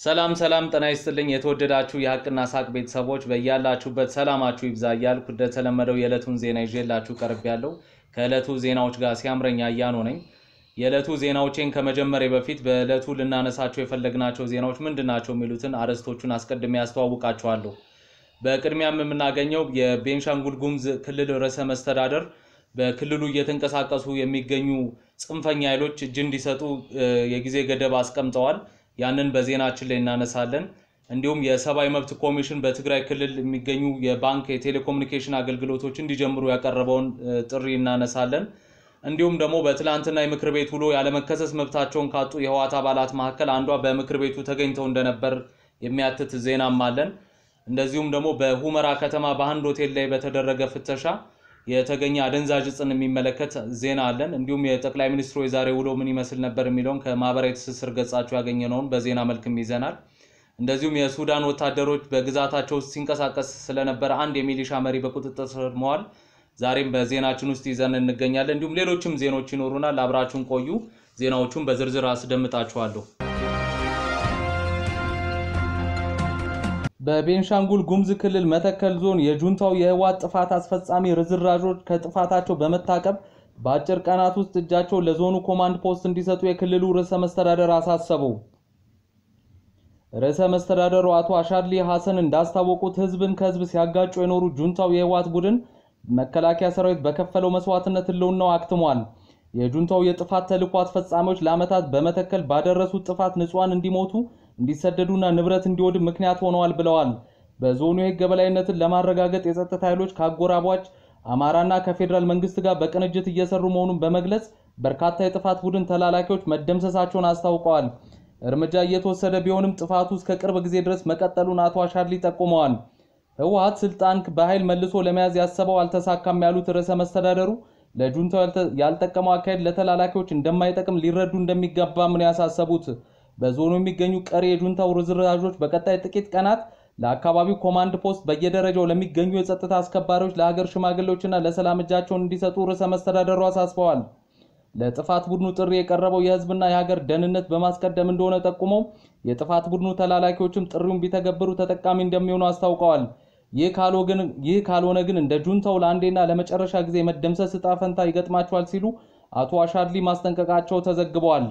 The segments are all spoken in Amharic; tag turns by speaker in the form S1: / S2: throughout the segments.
S1: ሰላም ሰላም ጤና ይስጥልኝ የተወደዳችሁ የሀቅና ሳቅ ቤተሰቦች በያላችሁበት ሰላማችሁ ይብዛ እያልኩ እንደተለመደው የዕለቱን ዜና ይዤላችሁ ቀርቤያለሁ። ከዕለቱ ዜናዎች ጋር ሲያምረኝ አያኖ ነኝ። የዕለቱ ዜናዎቼን ከመጀመሪያ በፊት በዕለቱ ልናነሳቸው የፈለግናቸው ዜናዎች ምንድን ናቸው የሚሉትን አርዕስቶቹን አስቀድሜ ያስተዋውቃችኋለሁ። በቅድሚያም የምናገኘው የቤንሻንጉል ጉሙዝ ክልል ርዕሰ መስተዳደር በክልሉ እየተንቀሳቀሱ የሚገኙ ጽንፈኛ ኃይሎች እጅ እንዲሰጡ የጊዜ ገደብ አስቀምጠዋል። ያንን በዜናችን ላይ እናነሳለን። እንዲሁም የሰብአዊ መብት ኮሚሽን በትግራይ ክልል የሚገኙ የባንክ የቴሌኮሙኒኬሽን አገልግሎቶች እንዲጀምሩ ያቀረበውን ጥሪ እናነሳለን። እንዲሁም ደግሞ በትላንትና የምክር ቤት ውሎ ያለመከሰስ መብታቸውን ካጡ የህወሓት አባላት መካከል አንዷ በምክር ቤቱ ተገኝተው እንደነበር የሚያትት ዜናም አለን። እንደዚሁም ደግሞ በሁመራ ከተማ በአንድ ሆቴል ላይ በተደረገ ፍተሻ የተገኘ አደንዛዥ እጽን የሚመለከት ዜና አለን። እንዲሁም የጠቅላይ ሚኒስትሩ የዛሬ ውሎ ምን ይመስል ነበር የሚለውን ከማህበራዊ ትስስር ገጻቸው ያገኘነውን በዜና መልክም ይዘናል። እንደዚሁም የሱዳን ወታደሮች በግዛታቸው ውስጥ ሲንቀሳቀስ ስለነበረ አንድ የሚሊሻ መሪ በቁጥጥር ስር መዋል ዛሬም በዜናችን ውስጥ ይዘን እንገኛለን። እንዲሁም ሌሎችም ዜናዎች ይኖሩናል። አብራችሁን ቆዩ። ዜናዎቹን በዝርዝር አስደምጣችኋለሁ። በቤንሻንጉል ጉሙዝ ክልል መተከል ዞን የጁንታው የህወሓት ጥፋት አስፈጻሚ ርዝራዦች ከጥፋታቸው በመታቀብ በአጭር ቀናት ውስጥ እጃቸውን ለዞኑ ኮማንድ ፖስት እንዲሰጡ የክልሉ ርዕሰ መስተዳደር አሳሰቡ። ርዕሰ መስተዳደሩ አቶ አሻድሊ ሐሰን እንዳስታወቁት ህዝብን ከህዝብ ሲያጋጩ የኖሩ ጁንታው የህወሓት ቡድን መከላከያ ሰራዊት በከፈለው መስዋዕትነት ህልውናው አክትሟል። የጁንታው የጥፋት ተልዕኮ አስፈጻሚዎች ለዓመታት በመተከል ባደረሱት ጥፋት ንጹሐን እንዲሞቱ እንዲሰደዱና ንብረት እንዲወድም ምክንያት ሆነዋል ብለዋል። በዞኑ የህግ የበላይነትን ለማረጋገጥ የጸጥታ ኃይሎች ከአጎራባች አማራና ከፌዴራል መንግስት ጋር በቅንጅት እየሰሩ መሆኑን በመግለጽ በርካታ የጥፋት ቡድን ተላላኪዎች መደምሰሳቸውን አስታውቀዋል። እርምጃ እየተወሰደ ቢሆንም ጥፋቱ እስከ ቅርብ ጊዜ ድረስ መቀጠሉን አቶ አሻድሊ ጠቁመዋል። ህወሓት ስልጣን በኃይል መልሶ ለመያዝ ያሰበው አልተሳካም ያሉት ርዕሰ መስተዳደሩ ለጁንታው ያልጠቀመው አካሄድ ለተላላኪዎች እንደማይጠቅም ሊረዱ እንደሚገባም ነው ያሳሰቡት። በዞኑ የሚገኙ ቀሪ የጁንታው ርዝራዦች በቀጣይ ጥቂት ቀናት ለአካባቢው ኮማንድ ፖስት በየደረጃው ለሚገኙ የጸጥታ አስከባሪዎች፣ ለሀገር ሽማግሌዎችና ለሰላም እጃቸውን እንዲሰጡ ርዕሰ መስተዳደሩ አሳስበዋል። ለጥፋት ቡድኑ ጥሪ የቀረበው የህዝብና የሀገር ደህንነት በማስቀደም እንደሆነ ጠቁመው የጥፋት ቡድኑ ተላላኪዎችም ጥሪውን ቢተገብሩ ተጠቃሚ እንደሚሆኑ አስታውቀዋል። ይህ ካልሆነ ግን እንደ ጁንታው ለአንዴና ለመጨረሻ ጊዜ መደምሰስ ዕጣ ፈንታ ይገጥማቸዋል ሲሉ አቶ አሻድሊ ማስጠንቀቃቸው ተዘግበዋል።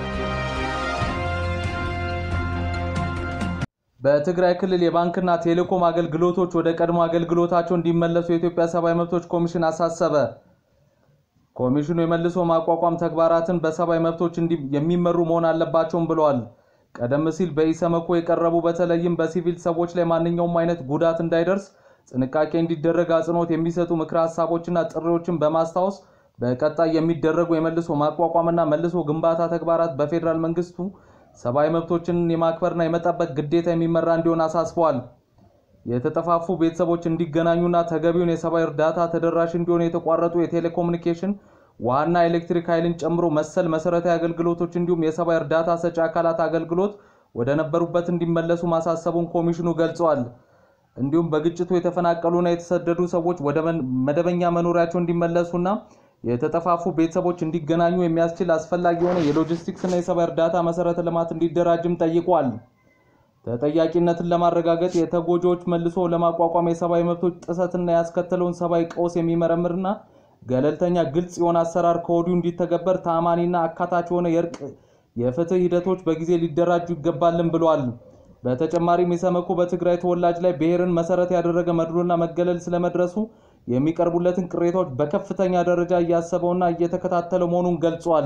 S1: በትግራይ ክልል የባንክና ቴሌኮም አገልግሎቶች ወደ ቀድሞ አገልግሎታቸው እንዲመለሱ የኢትዮጵያ ሰብአዊ መብቶች ኮሚሽን አሳሰበ። ኮሚሽኑ የመልሶ ማቋቋም ተግባራትን በሰብአዊ መብቶች የሚመሩ መሆን አለባቸውም ብለዋል። ቀደም ሲል በኢሰመኮ የቀረቡ በተለይም በሲቪል ሰዎች ላይ ማንኛውም አይነት ጉዳት እንዳይደርስ ጥንቃቄ እንዲደረግ አጽንኦት የሚሰጡ ምክረ ሀሳቦችና ጥሪዎችን በማስታወስ በቀጣይ የሚደረጉ የመልሶ ማቋቋምና መልሶ ግንባታ ተግባራት በፌዴራል መንግስቱ ሰብአዊ መብቶችን የማክበርና የመጠበቅ ግዴታ የሚመራ እንዲሆን አሳስበዋል። የተጠፋፉ ቤተሰቦች እንዲገናኙና ተገቢውን የሰብአዊ እርዳታ ተደራሽ እንዲሆን የተቋረጡ የቴሌኮሙኒኬሽን ውሃና ኤሌክትሪክ ኃይልን ጨምሮ መሰል መሰረታዊ አገልግሎቶች እንዲሁም የሰብአዊ እርዳታ ሰጪ አካላት አገልግሎት ወደ ነበሩበት እንዲመለሱ ማሳሰቡን ኮሚሽኑ ገልጸዋል። እንዲሁም በግጭቱ የተፈናቀሉና የተሰደዱ ሰዎች ወደ መደበኛ መኖሪያቸው እንዲመለሱና የተጠፋፉ ቤተሰቦች እንዲገናኙ የሚያስችል አስፈላጊ የሆነ የሎጂስቲክስና የሰብአዊ እርዳታ መሰረተ ልማት እንዲደራጅም ጠይቋል። ተጠያቂነትን ለማረጋገጥ የተጎጂዎች መልሶ ለማቋቋም የሰብአዊ መብቶች ጥሰትና ያስከተለውን ሰብአዊ ቀውስ የሚመረምርና ገለልተኛ ግልጽ የሆነ አሰራር ከወዲሁ እንዲተገበር ተአማኒና አካታች የሆነ የእርቅ የፍትህ ሂደቶች በጊዜ ሊደራጁ ይገባልን ብለዋል። በተጨማሪም ኢሰመኮ በትግራይ ተወላጅ ላይ ብሔርን መሰረት ያደረገ መድሎና መገለል ስለመድረሱ የሚቀርቡለትን ቅሬታዎች በከፍተኛ ደረጃ እያሰበውና እየተከታተለ መሆኑን ገልጿል።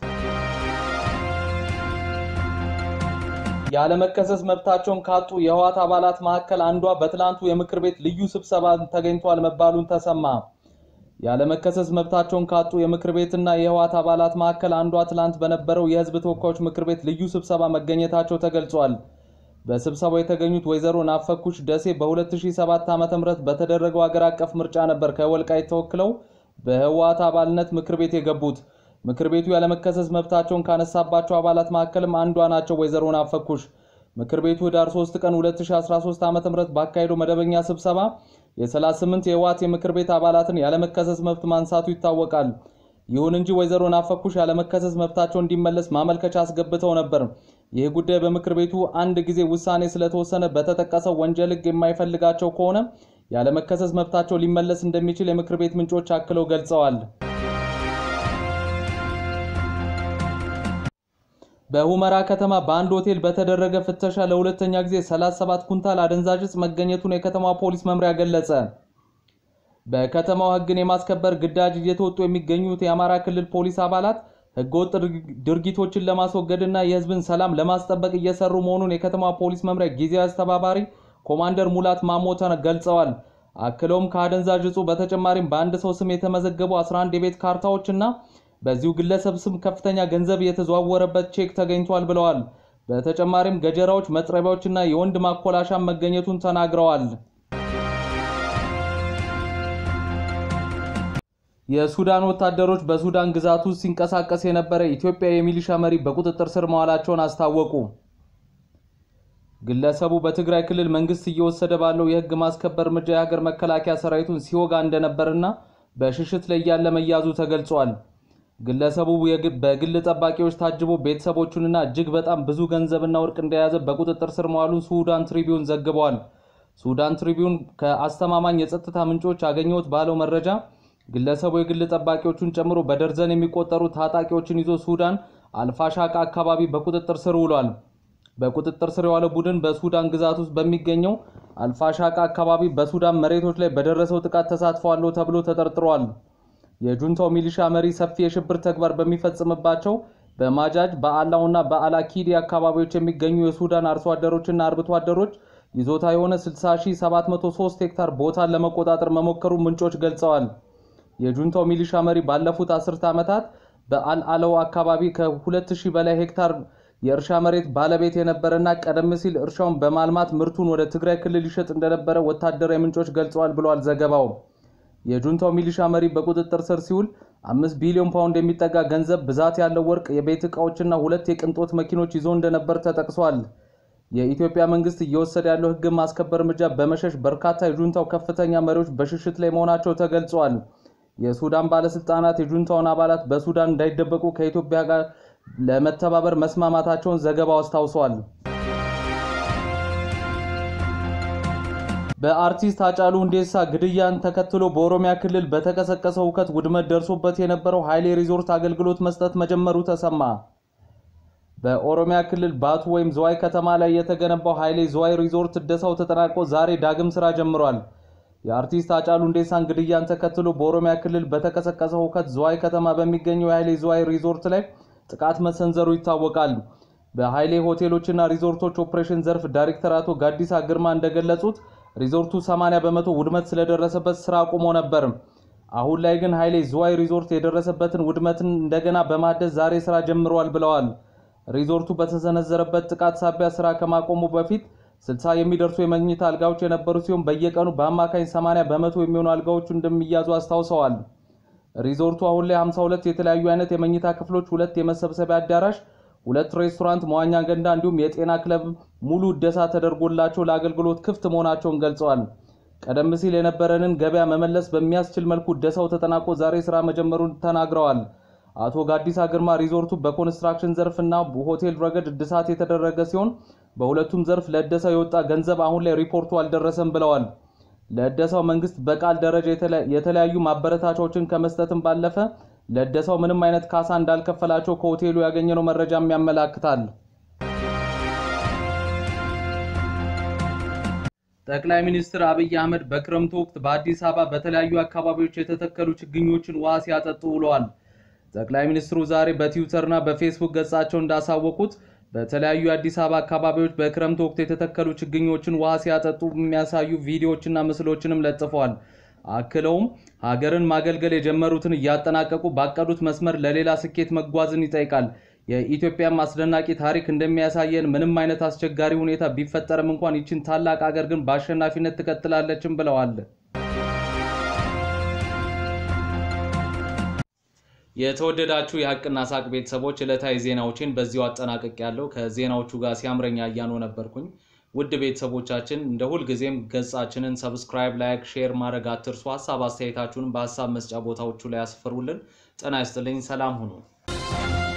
S1: ያለመከሰስ መብታቸውን ካጡ የህወሓት አባላት መካከል አንዷ በትላንቱ የምክር ቤት ልዩ ስብሰባ ተገኝቷል መባሉን ተሰማ። ያለመከሰስ መብታቸውን ካጡ የምክር ቤትና የህወሓት አባላት መካከል አንዷ ትላንት በነበረው የህዝብ ተወካዮች ምክር ቤት ልዩ ስብሰባ መገኘታቸው ተገልጿል። በስብሰባው የተገኙት ወይዘሮ ናፈኩሽ ደሴ በ2007 ዓ.ም በተደረገው ሀገር አቀፍ ምርጫ ነበር ከወልቃይት ተወክለው በህወሓት አባልነት ምክር ቤት የገቡት። ምክር ቤቱ ያለመከሰስ መብታቸውን ካነሳባቸው አባላት መካከልም አንዷ ናቸው ወይዘሮ ናፈኩሽ። ምክር ቤቱ ህዳር 3 ቀን 2013 ዓ.ም ባካሄደው መደበኛ ስብሰባ የ38 የህወሓት የምክር ቤት አባላትን ያለመከሰስ መብት ማንሳቱ ይታወቃል። ይሁን እንጂ ወይዘሮ ናፈኩሽ ያለመከሰስ መብታቸው እንዲመለስ ማመልከቻ አስገብተው ነበር። ይህ ጉዳይ በምክር ቤቱ አንድ ጊዜ ውሳኔ ስለተወሰነ በተጠቀሰው ወንጀል ሕግ የማይፈልጋቸው ከሆነ ያለመከሰስ መብታቸው ሊመለስ እንደሚችል የምክር ቤት ምንጮች አክለው ገልጸዋል። በሁመራ ከተማ በአንድ ሆቴል በተደረገ ፍተሻ ለሁለተኛ ጊዜ 37 ኩንታል አደንዛዥ ዕፅ መገኘቱን የከተማዋ ፖሊስ መምሪያ ገለጸ። በከተማው ሕግን የማስከበር ግዳጅ እየተወጡ የሚገኙት የአማራ ክልል ፖሊስ አባላት ሕገወጥ ድርጊቶችን ለማስወገድና የሕዝብን ሰላም ለማስጠበቅ እየሰሩ መሆኑን የከተማዋ ፖሊስ መምሪያ ጊዜያዊ አስተባባሪ ኮማንደር ሙላት ማሞተ ገልጸዋል። አክለውም ከአደንዛዥ ዕፁ በተጨማሪም በአንድ ሰው ስም የተመዘገቡ 11 የቤት ካርታዎች እና በዚሁ ግለሰብ ስም ከፍተኛ ገንዘብ የተዘዋወረበት ቼክ ተገኝቷል ብለዋል። በተጨማሪም ገጀራዎች፣ መጥረቢያዎች እና የወንድ ማኮላሻ መገኘቱን ተናግረዋል። የሱዳን ወታደሮች በሱዳን ግዛት ውስጥ ሲንቀሳቀስ የነበረ ኢትዮጵያ የሚሊሻ መሪ በቁጥጥር ስር መዋላቸውን አስታወቁ። ግለሰቡ በትግራይ ክልል መንግስት እየወሰደ ባለው የህግ ማስከበር እርምጃ የሀገር መከላከያ ሰራዊቱን ሲወጋ እንደነበርና በሽሽት ላይ ያለ መያዙ ተገልጿል። ግለሰቡ በግል ጠባቂዎች ታጅቦ ቤተሰቦቹንና እጅግ በጣም ብዙ ገንዘብና ወርቅ እንደያዘ በቁጥጥር ስር መዋሉን ሱዳን ትሪቢዩን ዘግበዋል። ሱዳን ትሪቢዩን ከአስተማማኝ የጸጥታ ምንጮች አገኘሁት ባለው መረጃ ግለሰቡ የግል ጠባቂዎቹን ጨምሮ በደርዘን የሚቆጠሩ ታጣቂዎችን ይዞ ሱዳን አልፋሻቃ አካባቢ በቁጥጥር ስር ውሏል። በቁጥጥር ስር የዋለው ቡድን በሱዳን ግዛት ውስጥ በሚገኘው አልፋሻቃ አካባቢ በሱዳን መሬቶች ላይ በደረሰው ጥቃት ተሳትፏል ተብሎ ተጠርጥሯል። የጁንታው ሚሊሻ መሪ ሰፊ የሽብር ተግባር በሚፈጽምባቸው በማጃጅ በአላውና በአላኪዲ አካባቢዎች የሚገኙ የሱዳን አርሶ አደሮችና አርብቶ አደሮች ይዞታ የሆነ 60703 ሄክታር ቦታን ለመቆጣጠር መሞከሩ ምንጮች ገልጸዋል። የጁንታው ሚሊሻ መሪ ባለፉት አስርተ ዓመታት በአልአለው አካባቢ ከ2000 በላይ ሄክታር የእርሻ መሬት ባለቤት የነበረና ቀደም ሲል እርሻውን በማልማት ምርቱን ወደ ትግራይ ክልል ይሸጥ እንደነበረ ወታደራዊ ምንጮች ገልጸዋል ብሏል ዘገባው። የጁንታው ሚሊሻ መሪ በቁጥጥር ስር ሲውል አምስት ቢሊዮን ፓውንድ የሚጠጋ ገንዘብ፣ ብዛት ያለው ወርቅ፣ የቤት ዕቃዎችና ሁለት የቅንጦት መኪኖች ይዞ እንደነበር ተጠቅሷል። የኢትዮጵያ መንግስት እየወሰደ ያለው ሕግ ማስከበር እርምጃ በመሸሽ በርካታ የጁንታው ከፍተኛ መሪዎች በሽሽት ላይ መሆናቸው ተገልጿል። የሱዳን ባለስልጣናት የጁንታውን አባላት በሱዳን እንዳይደበቁ ከኢትዮጵያ ጋር ለመተባበር መስማማታቸውን ዘገባው አስታውሷል። በአርቲስት ሃጫሉ ሁንዴሳ ግድያን ተከትሎ በኦሮሚያ ክልል በተቀሰቀሰው ሁከት ውድመት ደርሶበት የነበረው ኃይሌ ሪዞርት አገልግሎት መስጠት መጀመሩ ተሰማ። በኦሮሚያ ክልል ባቱ ወይም ዝዋይ ከተማ ላይ የተገነባው ኃይሌ ዝዋይ ሪዞርት እደሳው ተጠናቆ ዛሬ ዳግም ስራ ጀምሯል። የአርቲስት ሃጫሉ ሁንዴሳን ግድያን ተከትሎ በኦሮሚያ ክልል በተቀሰቀሰው ሁከት ዝዋይ ከተማ በሚገኘው የኃይሌ ዝዋይ ሪዞርት ላይ ጥቃት መሰንዘሩ ይታወቃል። በኃይሌ ሆቴሎችና ሪዞርቶች ኦፕሬሽን ዘርፍ ዳይሬክተር አቶ ጋዲሳ ግርማ እንደገለጹት ሪዞርቱ 80 በመቶ ውድመት ስለደረሰበት ስራ አቁሞ ነበር። አሁን ላይ ግን ኃይሌ ዝዋይ ሪዞርት የደረሰበትን ውድመትን እንደገና በማደስ ዛሬ ስራ ጀምረዋል ብለዋል። ሪዞርቱ በተሰነዘረበት ጥቃት ሳቢያ ስራ ከማቆሙ በፊት 60 የሚደርሱ የመኝታ አልጋዎች የነበሩ ሲሆን በየቀኑ በአማካኝ 80 በመቶ የሚሆኑ አልጋዎቹ እንደሚያዙ አስታውሰዋል። ሪዞርቱ አሁን ላይ 52 የተለያዩ አይነት የመኝታ ክፍሎች፣ ሁለት የመሰብሰቢያ አዳራሽ፣ ሁለት ሬስቶራንት፣ መዋኛ ገንዳ እንዲሁም የጤና ክለብ ሙሉ እደሳ ተደርጎላቸው ለአገልግሎት ክፍት መሆናቸውን ገልጸዋል። ቀደም ሲል የነበረንን ገበያ መመለስ በሚያስችል መልኩ እደሳው ተጠናቆ ዛሬ ስራ መጀመሩን ተናግረዋል። አቶ ጋዲሳ ግርማ ሪዞርቱ በኮንስትራክሽን ዘርፍ እና በሆቴል ረገድ እድሳት የተደረገ ሲሆን በሁለቱም ዘርፍ ለእደሳው የወጣ ገንዘብ አሁን ላይ ሪፖርቱ አልደረሰም ብለዋል። ለእደሳው መንግስት በቃል ደረጃ የተለያዩ ማበረታቻዎችን ከመስጠትም ባለፈ ለእደሳው ምንም አይነት ካሳ እንዳልከፈላቸው ከሆቴሉ ያገኘነው መረጃም ያመላክታል። ጠቅላይ ሚኒስትር አብይ አህመድ በክረምቱ ወቅት በአዲስ አበባ በተለያዩ አካባቢዎች የተተከሉ ችግኞችን ውሃ ሲያጠጡ ውለዋል። ጠቅላይ ሚኒስትሩ ዛሬ በትዊተርና በፌስቡክ ገጻቸው እንዳሳወቁት በተለያዩ የአዲስ አበባ አካባቢዎች በክረምት ወቅት የተተከሉ ችግኞችን ውሃ ሲያጠጡ የሚያሳዩ ቪዲዮዎችና ምስሎችንም ለጥፈዋል። አክለውም ሀገርን ማገልገል የጀመሩትን እያጠናቀቁ ባቀዱት መስመር ለሌላ ስኬት መጓዝን ይጠይቃል። የኢትዮጵያም አስደናቂ ታሪክ እንደሚያሳየን ምንም አይነት አስቸጋሪ ሁኔታ ቢፈጠርም እንኳን ይችን ታላቅ ሀገር ግን በአሸናፊነት ትቀጥላለችም ብለዋል። የተወደዳችሁ የሀቅና ሳቅ ቤተሰቦች ዕለታዊ ዜናዎችን በዚሁ አጠናቅቅ ያለው ከዜናዎቹ ጋር ሲያምረኛ እያኖ ነበርኩኝ። ውድ ቤተሰቦቻችን እንደ ሁልጊዜም ገጻችንን ሰብስክራይብ፣ ላይክ፣ ሼር ማድረግ አትርሱ። ሀሳብ አስተያየታችሁን በሀሳብ መስጫ ቦታዎቹ ላይ ያስፈሩልን። ጤና ይስጥልኝ። ሰላም ሁኑ።